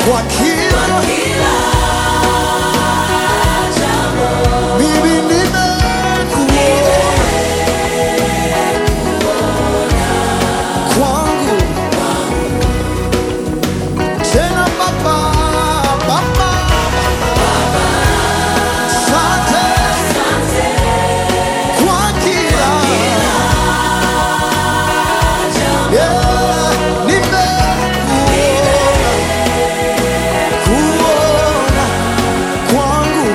kwa kila mimi nimekuona kwangu tena baba baba sante kwa kila yeah, nimekuona kuona kwangu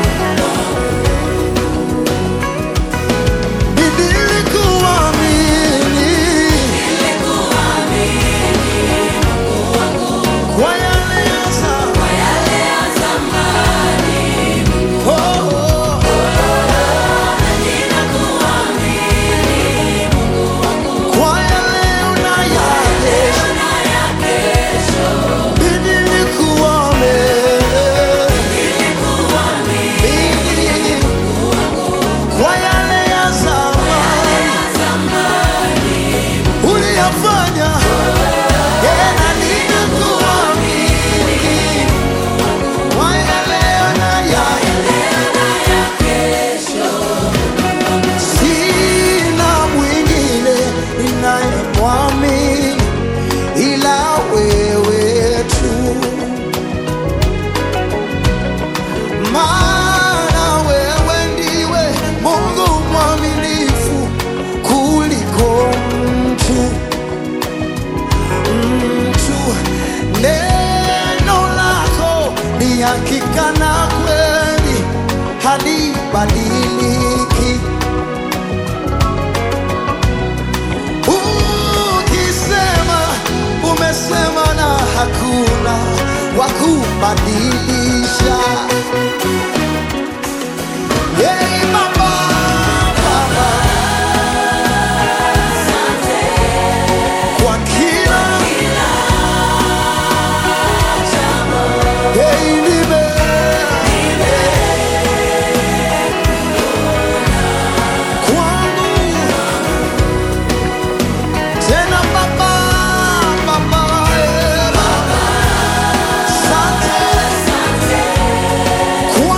nilikuamini kwa yale ya zamani. Oh, oh, kwa yale unayakesha. Nilikuamini kwa yale ya zamani uliyafanya tena ninakuamini kwa yale unayakesha. Sina mwingine ninayemwamini ila wewe tu, maana wewe ndiwe Mungu mwaminifu kuliko mtu mtu. Neno lako ni hakika na kweli, halibadiliki. Ukisema umesema, na hakuna wa kubadilisha. Hey, Baba, Baba, kwa kila hey, nime kwangu tena Baba, Baba, eh, Baba, asante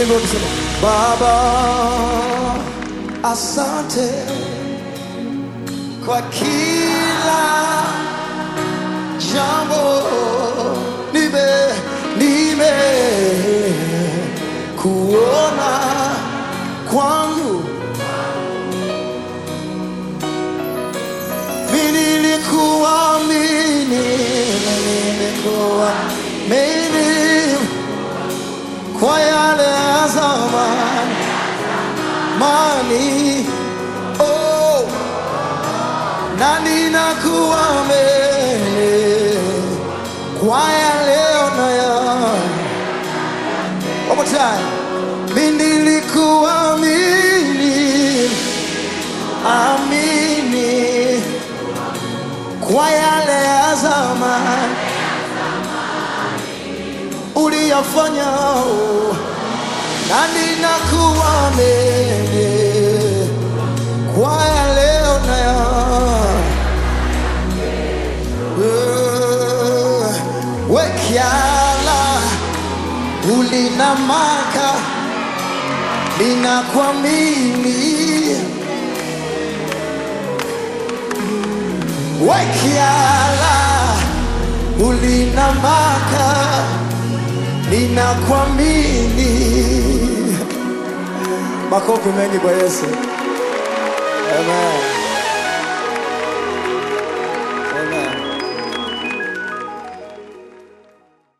tuimbe kusema Baba, asante kwa kila jambo nime nime kuona kwangu mimi nilikuamini nilikuamini kwa yale ya zamani mani oh na ninakuamini kwa ya leo na ya One more time. Mimi nilikuamini amini kwa yale ya zamani uliyafanya oh, na ninakuamini kwa ya leo na ya Eh, wekiala ulinamaka ninakuamini wekiala ulinamaka ninakuamini makofi mengi kwa yesu amen